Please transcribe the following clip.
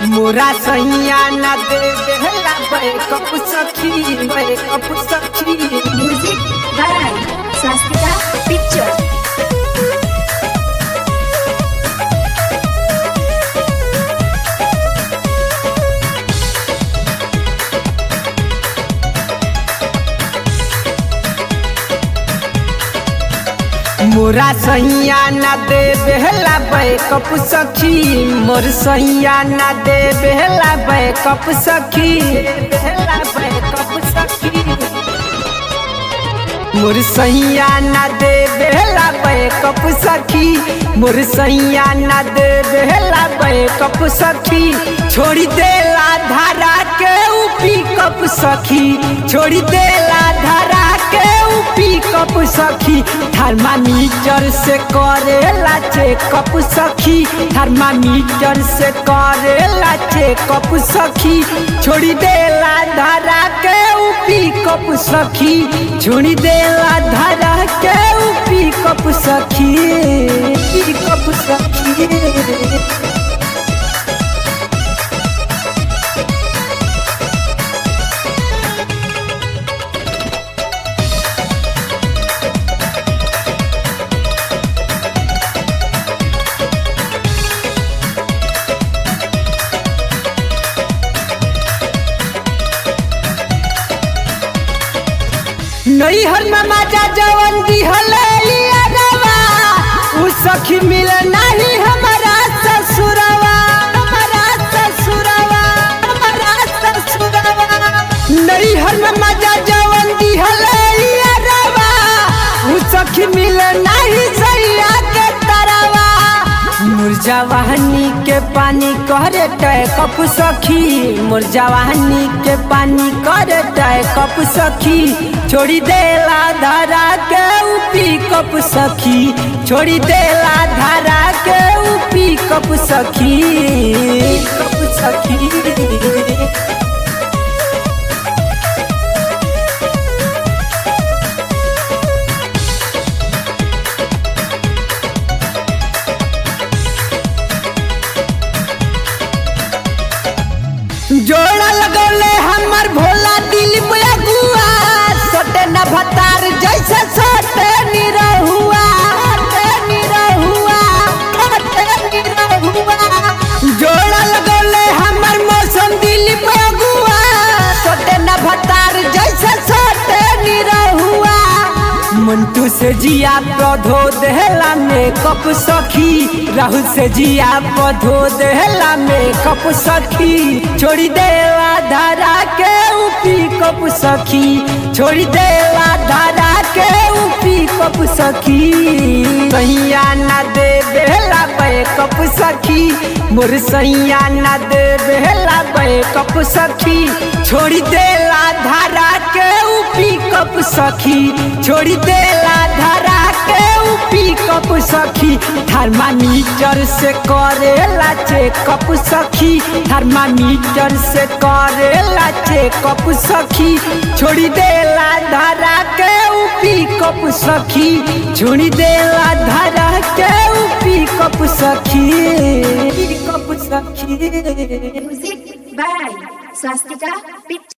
मोरा सैया न दे देहला बैकअप सखी बैकअप सखी म्यूजिक बाय स्वास्तिका पिक्चर मोरा सैया न दे बेहला बैकअप सखी मोर सैया न दे बेहला बैकअप सखी बेहला बैकअप सखी मोर सैया न दे बेहला बैकअप सखी मोर सैया न दे बेहला बैकअप सखी छोड़ी देला धारा के ऊ पिकअप सखी छोड़ी देला धारा के ऊ पिकअप सखी थर्मामीटर से करेला चेकअप सखी थर्मामीटर से करेला चेकअप सखी छोड़ी देला धारा के ऊ पिकअप सखी छोड़ी देला धारा के ऊ पिकअप सखी पिकअप सखी नैहर में माजा जवन दिहले यारवा उ सखी मिल नहीं हमारा ससुरवा हमारा ससुरवा हमारा ससुरवा नैहर में माजा जवन दिहले यारवा उ सखी मिल नहीं सैया के तरवा मुरजावाहनी के पानी करे तय कप सखी मुरजावाहनी के पानी करे तय कप सखी छोड़ी देला धारा के उपी कप सखी छोड़ी देला धारा के उपी कप सखी कप सखी जोड़ा लगौले हमर भोला दिल में गुआ सोटे न भतार जैसे सोटे निरहुआ सोटे निरहुआ सोटे निरहुआ जोड़ा लगौले हमर मौसम दिल में गुआ सोटे न भतार जैसे सोटे निरहुआ मंटू से जिया पौधो देहला में कप सखी राहुल से जिया पौधो देहला में कप सखी छोड़ी देला धारा के उपी कप सखी छोड़ी देला धारा के उपी कप सखी सैया न दे बेहला बे कप सखी मोर सैया न दे बेहला बे कप सखी छोड़ी देला धारा के उपी कप सखी छोड़ी देला धारा के उपी कप सखी थर्मामीटर से करेला चेकअप सखी थर्मामीटर से करेला चेकअप सखी छोड़ी देला धारा के उपी कप सखी छोड़ी देला धारा के उपी कप सखी कप सखी म्यूजिक बाय स्वास्तिका पिक्चर